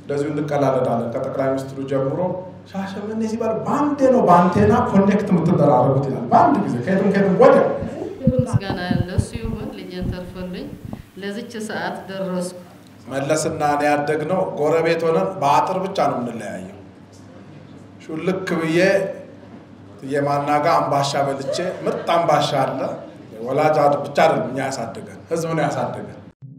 እንደዚሁ እንቀላለዳለን። ከጠቅላይ ሚኒስትሩ ጀምሮ ሻሸመኔ ሲባል በአንዴ ነው በአንቴና ኮኔክት የምትደራረጉት ይላል። በአንድ ጊዜ ከየትም ከየትም ወዲያ ምስጋና ለእሱ ይሁን። ልጄን ተርፎልኝ ለዚች ሰዓት ደረስኩ። መለስና እኔ ያደግነው ጎረቤት ሆነን በአጥር ብቻ ነው የምንለያየው። ሹልክ ብዬ የማናጋ አምባሻ በልቼ ምርጥ አምባሻ አለ። ወላጅ ብቻ አይደለም እኛ ያሳደገን፣ ህዝብ ነው ያሳደገን።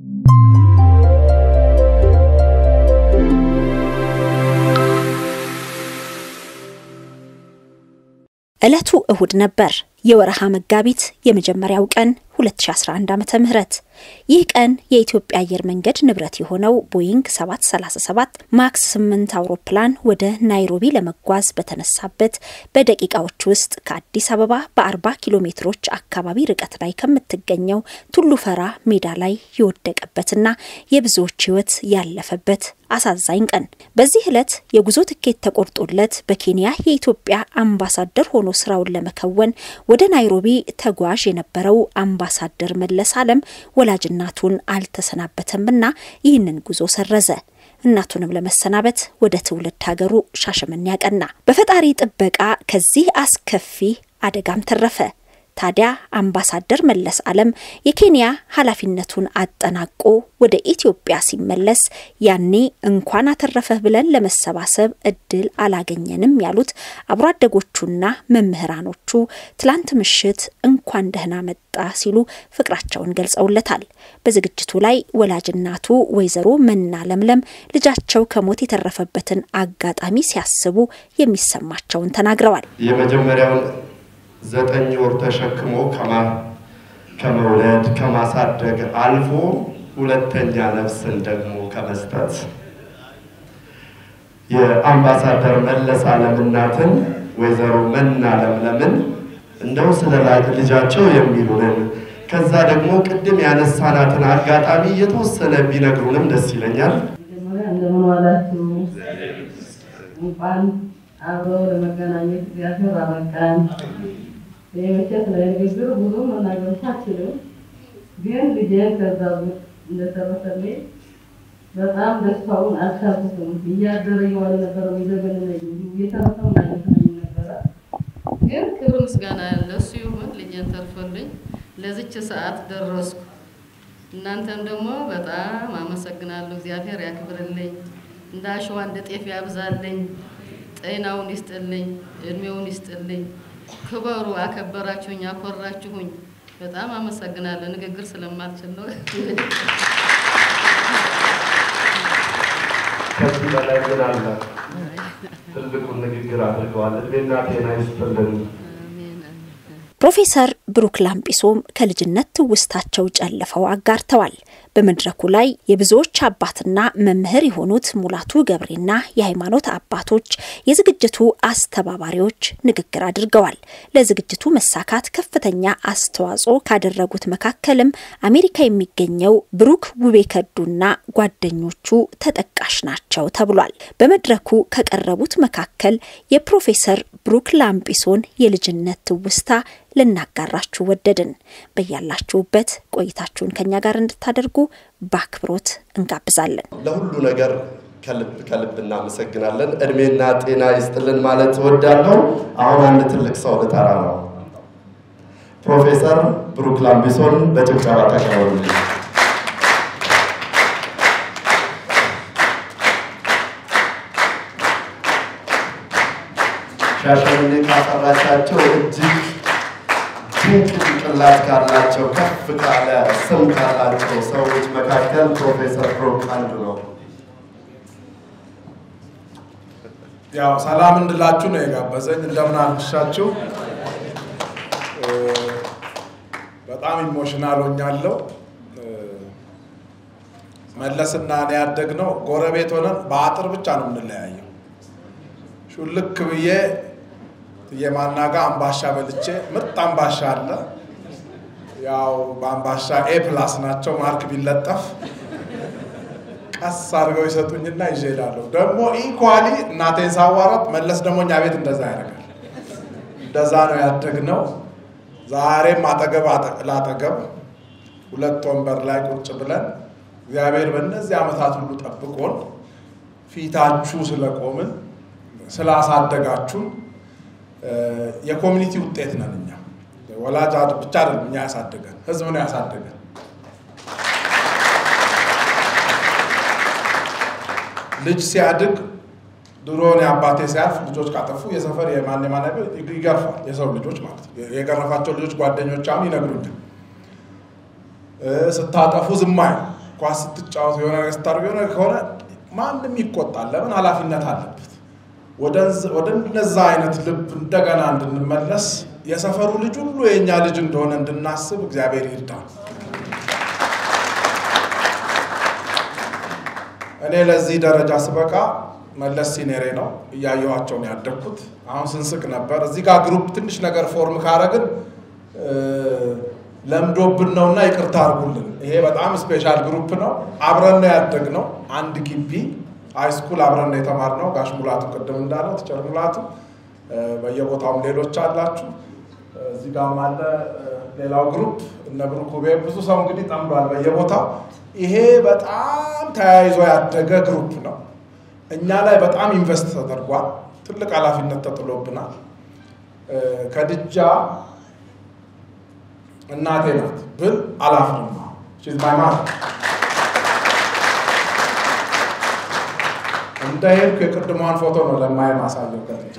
ዕለቱ እሁድ ነበር። የወረሃ መጋቢት የመጀመሪያው ቀን 2011 ዓመተ ምህረት ይህ ቀን የኢትዮጵያ አየር መንገድ ንብረት የሆነው ቦይንግ 737 ማክስ 8 አውሮፕላን ወደ ናይሮቢ ለመጓዝ በተነሳበት በደቂቃዎች ውስጥ ከአዲስ አበባ በ40 ኪሎ ሜትሮች አካባቢ ርቀት ላይ ከምትገኘው ቱሉ ፈራ ሜዳ ላይ የወደቀበትና የብዙዎች ሕይወት ያለፈበት አሳዛኝ ቀን። በዚህ ዕለት የጉዞ ትኬት ተቆርጦለት በኬንያ የኢትዮጵያ አምባሳደር ሆኖ ስራውን ለመከወን ወደ ናይሮቢ ተጓዥ የነበረው አምባሳደር መለስ አለም ወላጅ እናቱን አልተሰናበተምና ይህንን ጉዞ ሰረዘ። እናቱንም ለመሰናበት ወደ ትውልድ ሀገሩ ሻሸመኔ ያቀና። በፈጣሪ ጥበቃ ከዚህ አስከፊ አደጋም ተረፈ። ታዲያ አምባሳደር መለስ አለም የኬንያ ኃላፊነቱን አጠናቆ ወደ ኢትዮጵያ ሲመለስ ያኔ እንኳን አተረፈህ ብለን ለመሰባሰብ እድል አላገኘንም ያሉት አብሮ አደጎቹና መምህራኖቹ ትላንት ምሽት እንኳን ደህና መጣ ሲሉ ፍቅራቸውን ገልጸውለታል። በዝግጅቱ ላይ ወላጅ እናቱ ወይዘሮ መና ለምለም ልጃቸው ከሞት የተረፈበትን አጋጣሚ ሲያስቡ የሚሰማቸውን ተናግረዋል። የመጀመሪያውን ዘጠኝ ወር ተሸክሞ ከመውለድ ከማሳደግ አልፎ ሁለተኛ ነፍስን ደግሞ ከመስጠት የአምባሳደር መለስ አለም እናትን ወይዘሮ መና ለምለምን እንደው ስለ ልጃቸው የሚሉንን ከዛ ደግሞ ቅድም ያነሳናትን አጋጣሚ የተወሰነ ቢነግሩንም ደስ ይለኛል። እንደምን ዋላችሁ? እንኳን አብረው ለመገናኘት እግዚአብሔር አበቃን። የመቼት ለንግግር ብዙ መናገር አልችልም፣ ግን ልጄን ከዛ እንደተረፈልኝ በጣም ደስታውን አልቻልኩትም። እያደረ እየዋለ ነበረ የሚዘገንነኝ እየተረፈ ማለት ነበረ። ግን ክብር ምስጋና ለእሱ ይሁን። ልጄን ተርፎልኝ ለዚች ሰዓት ደረስኩ። እናንተም ደግሞ በጣም አመሰግናለሁ። እግዚአብሔር ያክብርልኝ፣ እንደ አሸዋ እንደ ጤፍ ያብዛልኝ፣ ጤናውን ይስጥልኝ፣ እድሜውን ይስጥልኝ። ክበሩ፣ አከበራችሁኝ፣ አኮራችሁኝ። በጣም አመሰግናለሁ። ንግግር ስለማልችል ነው። ከዚህ በላይ ምን አለ? ትልቁን ንግግር አድርገዋል። እድሜና ጤና ይስጥልን። ፕሮፌሰር ብሩክ ላምጲሶም ከልጅነት ትውስታቸው ጨልፈው አጋርተዋል። በመድረኩ ላይ የብዙዎች አባትና መምህር የሆኑት ሙላቱ ገብሬና የሃይማኖት አባቶች የዝግጅቱ አስተባባሪዎች ንግግር አድርገዋል። ለዝግጅቱ መሳካት ከፍተኛ አስተዋጽኦ ካደረጉት መካከልም አሜሪካ የሚገኘው ብሩክ ውቤ ከዱና ጓደኞቹ ተጠቃሽ ናቸው ተብሏል። በመድረኩ ከቀረቡት መካከል የፕሮፌሰር ብሩክ ላምጲሶን የልጅነት ትውስታ ልናጋራችሁ ወደድን። በያላችሁበት ቆይታችሁን ከኛ ጋር እንድታደርጉ በአክብሮት እንጋብዛለን። ለሁሉ ነገር ከልብ ከልብ እናመሰግናለን። እድሜና ጤና ይስጥልን ማለት እወዳለሁ። አሁን አንድ ትልቅ ሰው ልጠራ ነው። ፕሮፌሰር ብሩክ ላምቢሶን በጭብጨባ ተቀበሉልኝ። ሻሸመኔ ካፈራቻቸው እጅግ ድንቅ ጭንቅላት ካላቸው ከፍ ካለ ስም ካላቸው ሰዎች መካከል ፕሮፌሰር ብሩክ አንዱ ነው። ያው ሰላም እንድላችሁ ነው የጋበዘኝ። እንደምን አመሻችሁ። በጣም ኢሞሽናል ሆኛለሁ። መለስና እኔ ያደግነው ጎረቤት ሆነን በአጥር ብቻ ነው የምንለያየው። ሹልክ ብዬ የማናጋ አምባሻ በልቼ ምርጥ አምባሻ አለ። ያው በአምባሻ ኤ ፕላስ ናቸው ማርክ ቢለጠፍ ቀስ አድርገው ይሰጡኝና ይዤ እሄዳለሁ። ደግሞ ኢኳሊ እናቴን ሳዋራት መለስ ደግሞ እኛ ቤት እንደዛ ያደርጋል። እንደዛ ነው ያደግነው። ዛሬም አጠገብ ላጠገብ ሁለት ወንበር ላይ ቁጭ ብለን እግዚአብሔር በእነዚህ ዓመታት ሁሉ ጠብቆን ፊታችሁ ስለቆምን ስላሳደጋችሁን የኮሚኒቲ ውጤት ነን እኛ። ወላጅ ብቻ አይደለም እኛ ያሳደገን፣ ህዝብ ነው ያሳደገን። ልጅ ሲያድግ ድሮ እኔ አባቴ ሲያልፍ ልጆች ካጠፉ የሰፈር የማን የማን ይገርፋል። የሰው ልጆች ማለት ነው። የገረፋቸው ልጆች ጓደኞች አሁን ይነግሩኛል። ስታጠፉ ዝም አይሉ፣ ኳስ ስትጫወቱ የሆነ ነገር ስታደርጉ የሆነ ከሆነ ማንም ይቆጣል። ለምን ኃላፊነት አለበት። ወደ እነዛ አይነት ልብ እንደገና እንድንመለስ የሰፈሩ ልጅ ሁሉ የእኛ ልጅ እንደሆነ እንድናስብ እግዚአብሔር ይርዳል። እኔ ለዚህ ደረጃ ስበቃ መለስ ሲኔሬ ነው እያየኋቸው ነው ያደግኩት። አሁን ስንስቅ ነበር። እዚህ ጋር ግሩፕ ትንሽ ነገር ፎርም ካረግን ለምዶብን ነውና ይቅርታ አድርጉልን። ይሄ በጣም ስፔሻል ግሩፕ ነው። አብረን ነው ያደግነው። አንድ ግቢ ሃይስኩል አብረን ነው የተማርነው። ጋሽ ሙላቱ ቅድም እንዳለው ቲቸር ሙላቱ፣ በየቦታውም ሌሎች አላችሁ። እዚህ ጋርም አለ ሌላው ግሩፕ እነ ብሩክ ውቤ፣ ብዙ ሰው እንግዲህ ጠምዷል በየቦታው። ይሄ በጣም ተያይዞ ያደገ ግሩፕ ነው። እኛ ላይ በጣም ኢንቨስት ተደርጓል። ትልቅ ኃላፊነት ተጥሎብናል። ከድጃ እናቴ ናት ብል አላፍርም። ማይማት እንደ ሄድኩ የቅድሟን ፎቶ ነው ለማየ ማሳየው ከድጃ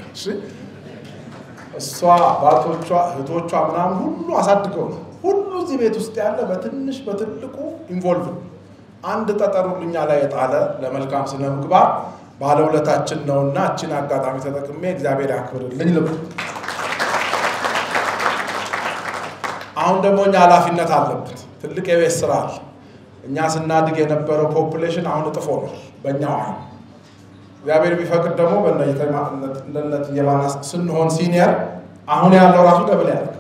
እሷ አባቶቿ እህቶቿ ምናምን ሁሉ አሳድገው ነው ሁሉ እዚህ ቤት ውስጥ ያለ በትንሽ በትልቁ ኢንቮልቭ አንድ ጠጠር ሁሉኛ ላይ የጣለ ለመልካም ስነ ምግባር ባለውለታችን ነውና እችን አጋጣሚ ተጠቅሜ እግዚአብሔር ያክብርልኝ ልብ አሁን ደግሞ እኛ ኃላፊነት አለበት። ትልቅ የቤት ስራ አለ። እኛ ስናድግ የነበረው ፖፑሌሽን አሁን እጥፎ ነው በእኛው አይን። እግዚአብሔር ቢፈቅድ ደግሞ በእነነት የባና ስንሆን ሲኒየር አሁን ያለው ራሱ ደብል ያደርጋል።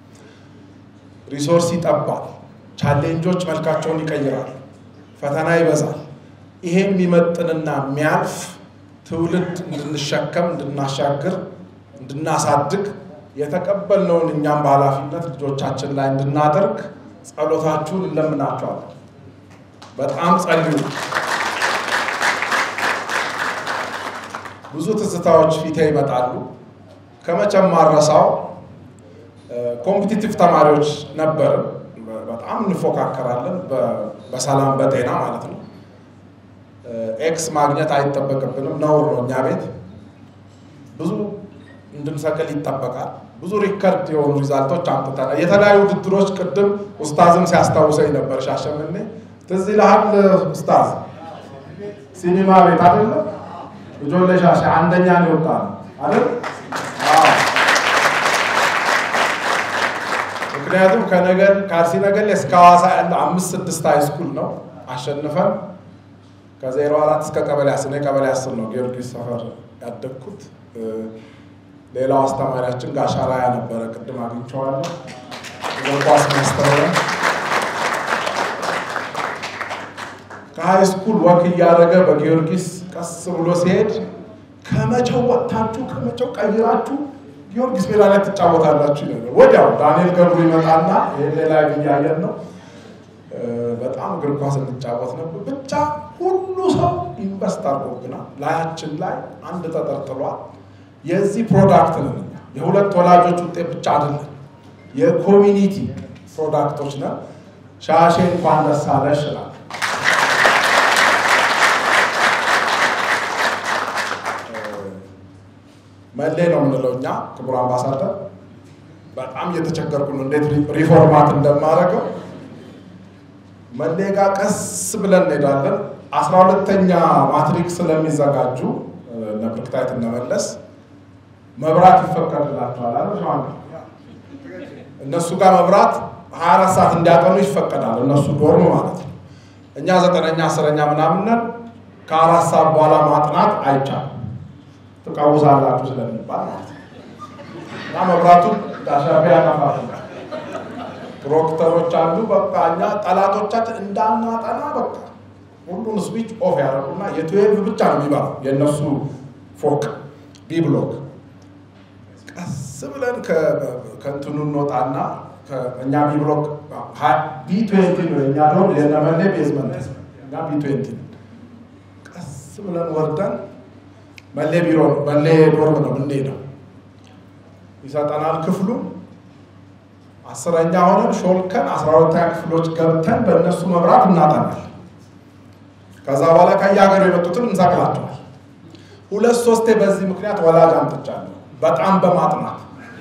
ሪሶርስ ይጠባል። ቻሌንጆች መልካቸውን ይቀይራሉ። ፈተና ይበዛል። ይሄ የሚመጥንና የሚያልፍ ትውልድ እንድንሸከም፣ እንድናሻግር፣ እንድናሳድግ የተቀበልነውን እኛም በኃላፊነት ልጆቻችን ላይ እንድናደርግ ጸሎታችሁን እንለምናቸዋለን። በጣም ጸልዩ። ብዙ ትዝታዎች ፊቴ ይመጣሉ። ከመቼም ማረሳው ኮምፒቲቲቭ ተማሪዎች ነበርን። በጣም እንፎካከራለን፣ በሰላም በጤና ማለት ነው። ኤክስ ማግኘት አይጠበቅብንም፣ ነውር ነው። እኛ ቤት ብዙ እንድንሰቅል ይጠበቃል። ብዙ ሪከርድ የሆኑ ሪዛልቶች አምጥተናል። የተለያዩ ውድድሮች ቅድም ኡስታዝም ሲያስታውሰኝ ነበር። ሻሸመኔ ትዝ ይልሃል ኡስታዝ? ሲኒማ ቤት አይደለ ልጆች ለሻሸ አንደኛ ነው የወጣ አይደል? ምክንያቱም ከነገር ከአርሲ ነገሌ እስከ ሐዋሳ ያለው አምስት ስድስት ሃይ ስኩል ነው አሸንፈን ከዜሮ አራት እስከ ቀበሌ አስር እኔ ቀበሌ አስር ነው ጊዮርጊስ ሰፈር ያደግኩት። ሌላው አስተማሪያችን ጋሻ ራያ ነበረ። ቅድም አግኝቼዋለሁ። እግር ኳስ የሚያስተምረን ከሀይ ስኩል ወክ እያደረገ በጊዮርጊስ ቀስ ብሎ ሲሄድ ከመቼው ወጥታችሁ ከመቼው ቀይራችሁ ጊዮርጊስ ሜዳ ላይ ትጫወታላችሁ ነበር። ወዲያው ዳንኤል ገብሩ ይመጣና ይሄ ላይ እያየን ነው። በጣም እግር ኳስ እንጫወት ነበር። ብቻ ሁሉ ሰው ኢንቨስት አድርጎብናል። ላያችን ላይ አንድ ተጠርጥሏል። የዚህ ፕሮዳክት ነን እኛ። የሁለት ወላጆች ውጤት ብቻ አይደለም፣ የኮሚኒቲ ፕሮዳክቶች ነን። ሻሼ እንኳን ደስ አለሽ እላለሁ። መሌ ነው የምንለው እኛ። ክቡር አምባሳደር በጣም እየተቸገርኩ ነው፣ እንዴት ሪፎርማት እንደማደርገው መሌ ጋር ቀስ ብለን እንሄዳለን። አስራ ሁለተኛ ማትሪክ ስለሚዘጋጁ እነ ብርክታይት እነመለስ መብራት ይፈቀድላቸዋል አለ እነሱ ጋር መብራት ሀያ አራት ሰዓት እንዲያጠኑ ይፈቀዳል። እነሱ ዶርም ማለት ነው። እኛ ዘጠነኛ አስረኛ ምናምንን ከአራት ሰዓት በኋላ ማጥናት አይቻልም ትቃውሳላችሁ ስለሚባል ማለት ነው። እና መብራቱን ዳሻፊ ያጠፋል። ፕሮክተሮች አሉ። በቃ እኛ ጠላቶቻችን እንዳናጠና በቃ ሁሉን ስዊች ኦፍ ያደረጉና የትዌልቭ ብቻ ነው የሚባለው የእነሱ ፎቅ ቢ ብሎክ ቀስ ብለን ከእንትኑ እንወጣና እኛ ቢ ብሎክ ቢ ትዌንቲ ነው የኛ ደሆን የነመሌ ቤዝመንት እኛ ቢ ትዌንቲ ነው። ቀስ ብለን ወርደን መሌ ቢሮ መሌ ዶርም ነው የምንሄደው። ይሰጠናል ክፍሉ አስረኛ ሆነን ሾልከን አስራ ሁለተኛ ክፍሎች ገብተን በእነሱ መብራት እናጠናል። ከዛ በኋላ ከየሀገሩ የመጡትን እንሰቅላቸዋል። ሁለት ሶስቴ በዚህ ምክንያት ወላጅ አምጥቻለሁ፣ በጣም በማጥናት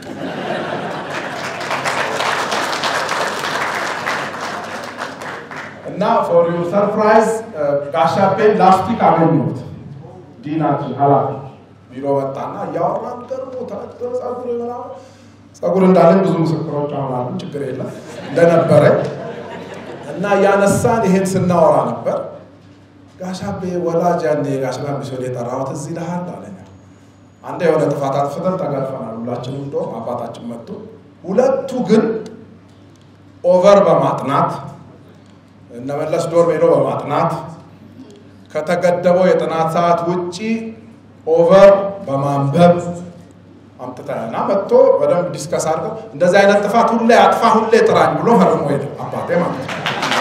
እና ፎር ዩር ሰርፕራይዝ ጋሻፔን ላስቲክ አገኘሁት። ዲናችን ኃላፊ ቢሮ መጣና እያወራን ገርሞ ጸጉር ምናምን ጸጉር እንዳለን ብዙ ምስክሮች አሁን አሉ፣ ችግር የለም እንደነበረ እና እያነሳን ይሄን ስናወራ ነበር። ጋሻቤ ወላጅ ያኔ ጋሽ ላምቢሶን የጠራሁት እዚህ ልሃል አለኛ። አንዴ የሆነ ጥፋት አጥፍተን ተገርፈናል ሁላችንም፣ እንደውም አባታችን መጡ። ሁለቱ ግን ኦቨር በማጥናት እነመለስ ዶርም ሄዶ በማጥናት ከተገደበው የጥናት ሰዓት ውጪ ኦቨር በማንበብ አምጥተና መጥቶ በደንብ ዲስከስ አድርገው እንደዚህ አይነት ጥፋት ሁሌ አጥፋ ሁሌ ጥራኝ ብሎ ፈርሞ ሄደ አባቴ ማለት ነው።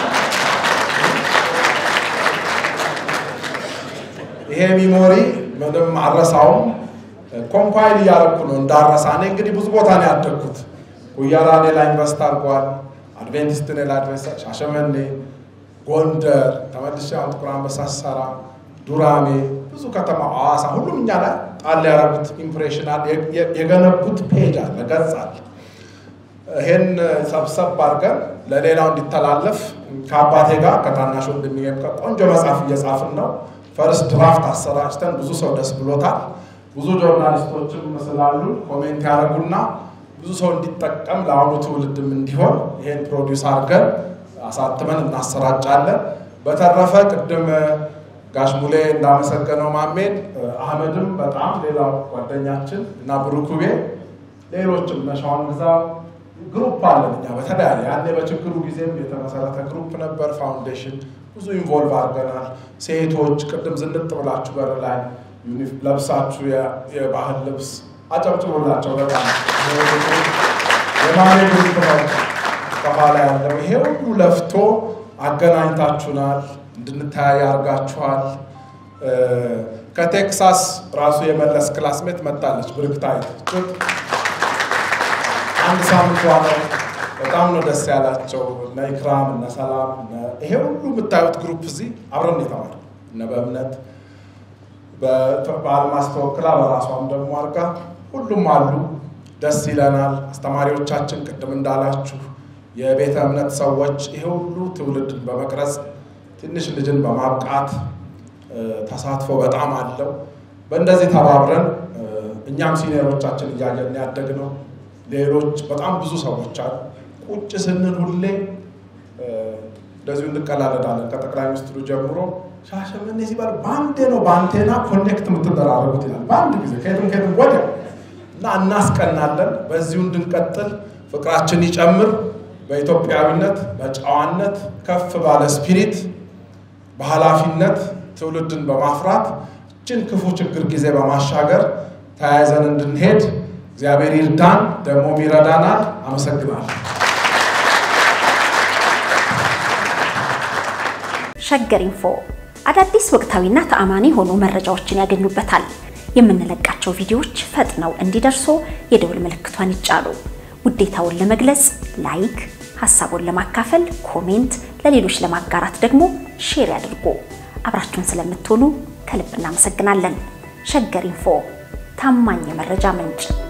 ይሄ ሚሞሪ ምንም አረሳውም። ኮምፓይል እያደረኩ ነው እንዳረሳ። እኔ እንግዲህ ብዙ ቦታ ነው ያደግኩት። ጉያራ እኔ ላይ ኢንቨስት አድርጓል። አድቬንቲስት እኔ ላይ አድቬንስ ሻሸመኔ፣ ጎንደር ተመልሼ አሁን ጥቁር አንበሳ ስሰራ፣ ዱራሜ፣ ብዙ ከተማ ሐዋሳ፣ ሁሉም እኛ ላይ ጣል ያደረጉት ኢምፕሬሽን አለ፣ የገነቡት ፔጅ አለ፣ ገጽ አለ። ይሄን ሰብሰብ አድርገን ለሌላው እንዲተላለፍ ከአባቴ ጋር ከታናሽ ወንድሜ ጋር ቆንጆ መጽሐፍ እየጻፍን ነው። ፈርስት ድራፍት አሰራጭተን ብዙ ሰው ደስ ብሎታል። ብዙ ጆርናሊስቶችም ስላሉ ኮሜንት ያደረጉና ብዙ ሰው እንዲጠቀም ለአሁኑ ትውልድም እንዲሆን ይሄን ፕሮዲውስ አድርገን አሳትመን እናሰራጫለን። በተረፈ ቅድም ጋሽ ሙሌ እንዳመሰገነው ማሜን አህመድም በጣም ሌላው ጓደኛችን እና ብሩኩቤ ሌሎችም ነሻዋን ግዛ ግሩፕ አለን እኛ በተለያየ ያኔ በችግሩ ጊዜም የተመሰረተ ግሩፕ ነበር። ፋውንዴሽን ብዙ ኢንቮልቭ አድርገናል። ሴቶች ቅድም ዝንጥ ብላችሁ በር ላይ ለብሳችሁ የባህል ልብስ አጨብጭቡላቸው። በጣም የማሜ ግሩፕ ነው ከኋላ ያለው። ይሄ ሁሉ ለፍቶ አገናኝታችሁናል፣ እንድንተያይ አድርጋችኋል። ከቴክሳስ ራሱ የመለስ ክላስሜት መጣለች ብርክታይት አንድ ሳምንት ነው። በጣም ነው ደስ ያላቸው። እነ ኢክራም እነ ሰላም ይሄ ሁሉ የምታዩት ግሩፕ እዚህ አብረን የተማር እነ በእምነት በአልማስ ተወክላ በራሷም ደግሞ አድርጋ ሁሉም አሉ። ደስ ይለናል። አስተማሪዎቻችን ቅድም እንዳላችሁ የቤተ እምነት ሰዎች ይሄ ሁሉ ትውልድን በመቅረጽ ትንሽ ልጅን በማብቃት ተሳትፎ በጣም አለው። በእንደዚህ ተባብረን እኛም ሲኒየሮቻችን እያየን ያደግነው ሌሎች በጣም ብዙ ሰዎች አሉ። ቁጭ ስንል ሁሌ እንደዚሁ እንቀላለዳለን። ከጠቅላይ ሚኒስትሩ ጀምሮ ሻሸመኔ ሲባል በአንዴ ነው በአንቴና ኮኔክት የምትደራረጉት ይላል። በአንድ ጊዜ ከየትም ከየትም ወዲያ እና እናስቀናለን። በዚሁ እንድንቀጥል ፍቅራችን ይጨምር። በኢትዮጵያዊነት በጨዋነት ከፍ ባለ ስፒሪት በኃላፊነት ትውልድን በማፍራት እችን ክፉ ችግር ጊዜ በማሻገር ተያይዘን እንድንሄድ እግዚአብሔር ይርዳን፣ ደግሞም ይረዳናል። አመሰግናለሁ። ሸገር ኢንፎ አዳዲስ ወቅታዊና ተአማኒ የሆኑ መረጃዎችን ያገኙበታል። የምንለቃቸው ቪዲዮዎች ፈጥነው እንዲደርሱ የደውል ምልክቷን ይጫኑ። ውዴታውን ለመግለጽ ላይክ፣ ሀሳቡን ለማካፈል ኮሜንት፣ ለሌሎች ለማጋራት ደግሞ ሼር ያድርጉ። አብራችሁን ስለምትሆኑ ከልብ እናመሰግናለን። ሸገር ኢንፎ ታማኝ የመረጃ ምንጭ